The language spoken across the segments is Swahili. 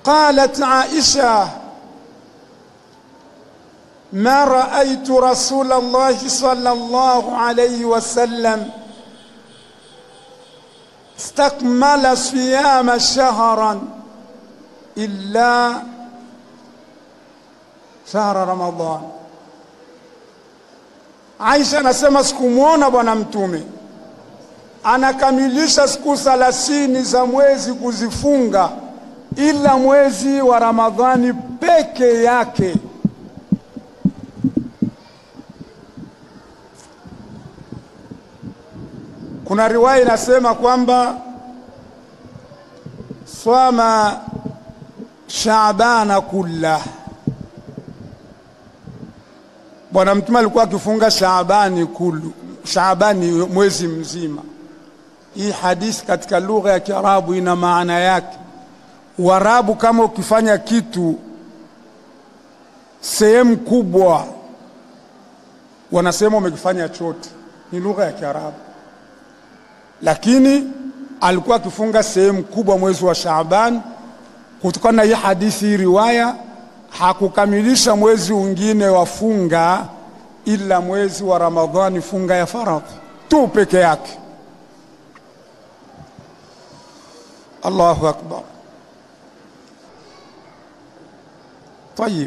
قالت عائشة ما رأيت رسول الله صلى الله عليه وسلم استكمل صيام شهرا إلا شهر رمضان Aisha anasema sikumwona bwana mtume anakamilisha siku thelathini za mwezi kuzifunga ila mwezi wa Ramadhani peke yake. Kuna riwaya inasema kwamba swama Shaabana kulla, bwana mtume alikuwa akifunga Shaabani kulu, Shaabani mwezi mzima. Hii hadithi katika lugha ya Kiarabu ina maana yake. Uarabu kama ukifanya kitu sehemu kubwa, wanasema umekifanya chote, ni lugha ya Kiarabu. Lakini alikuwa akifunga sehemu kubwa mwezi wa Shaaban. Kutokana na hii hadithi, hii riwaya, hakukamilisha mwezi mwingine wa funga ila mwezi wa Ramadhani, funga ya faradhi tu peke yake. Allahu akbar. Tayib,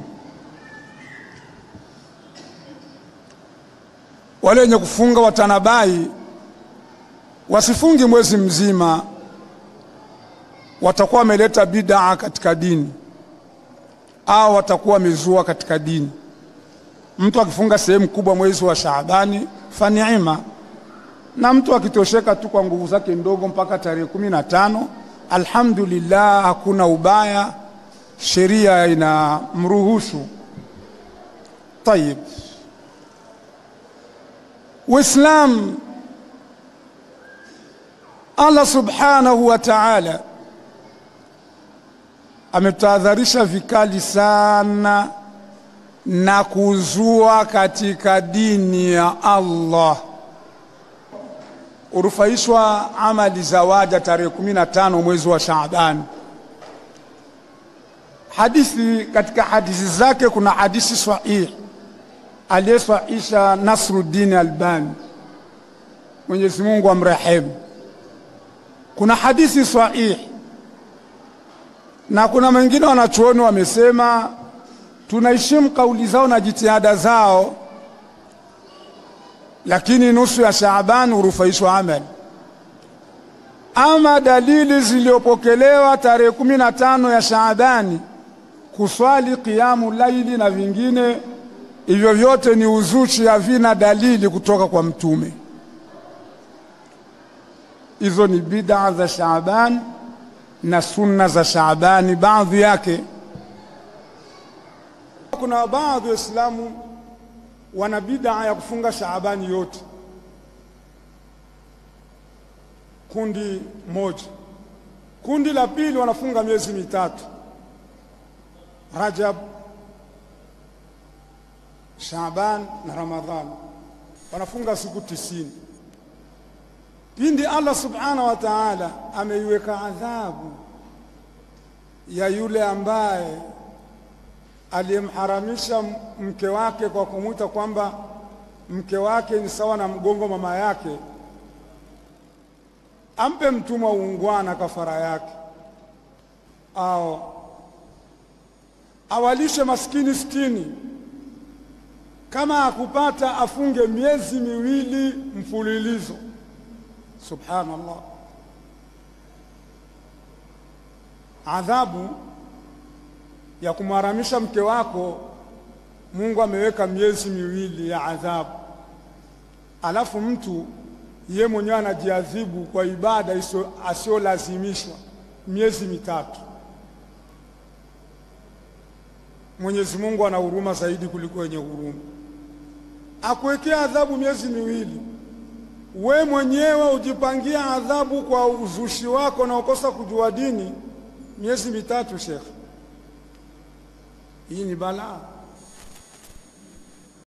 wale wenye kufunga watanabai wasifungi mwezi mzima, watakuwa wameleta bidaa katika dini au watakuwa wamezua katika dini. Mtu akifunga sehemu kubwa mwezi wa Shaabani fa niima, na mtu akitosheka tu kwa nguvu zake ndogo mpaka tarehe kumi na tano alhamdulillah, hakuna ubaya, sheria inamruhusu. Tayib, Uislamu Allah subhanahu wa ta'ala ametahadharisha vikali sana na kuzua katika dini ya Allah. Urufaishwa amali za waja tarehe 15 mwezi wa Shaaban. Hadithi katika hadithi zake kuna hadithi sahih aliyesahisha Nasruddin Albani, Mwenyezi Mungu amrehemu. Kuna hadithi sahih na kuna wengine wanachuoni wamesema tunaheshimu kauli zao na jitihada zao, lakini nusu ya Shaaban hurufaishwa amali. Ama dalili zilizopokelewa tarehe kumi na tano ya Shaabani kuswali kiamu laili na vingine hivyo vyote ni uzushi, havina dalili kutoka kwa Mtume. Hizo ni bid'a za Shaaban na sunna za Shaabani baadhi yake. Kuna baadhi ya Waislamu wana bid'a ya kufunga Shaabani yote, kundi moja. Kundi la pili wanafunga miezi mitatu, Rajab, Shaaban na Ramadhan, wanafunga siku tisini. Pindi Allah subhanahu wa ta'ala ameiweka adhabu ya yule ambaye aliyemharamisha mke wake kwa kumwita kwamba mke wake ni sawa na mgongo mama yake, ampe mtumwa uungwana kafara yake, au awalishe maskini sitini. Kama akupata afunge miezi miwili mfululizo. Subhanallah, adhabu ya kumharamisha mke wako, Mungu ameweka miezi miwili ya adhabu, alafu mtu ye mwenyewe anajiadhibu kwa ibada asiyolazimishwa miezi mitatu. Mwenyezi Mungu ana huruma zaidi kuliko wenye huruma, akuwekea adhabu miezi miwili we mwenyewe ujipangia adhabu kwa uzushi wako na ukosa kujua dini miezi mitatu, shekhe, hii ni balaa.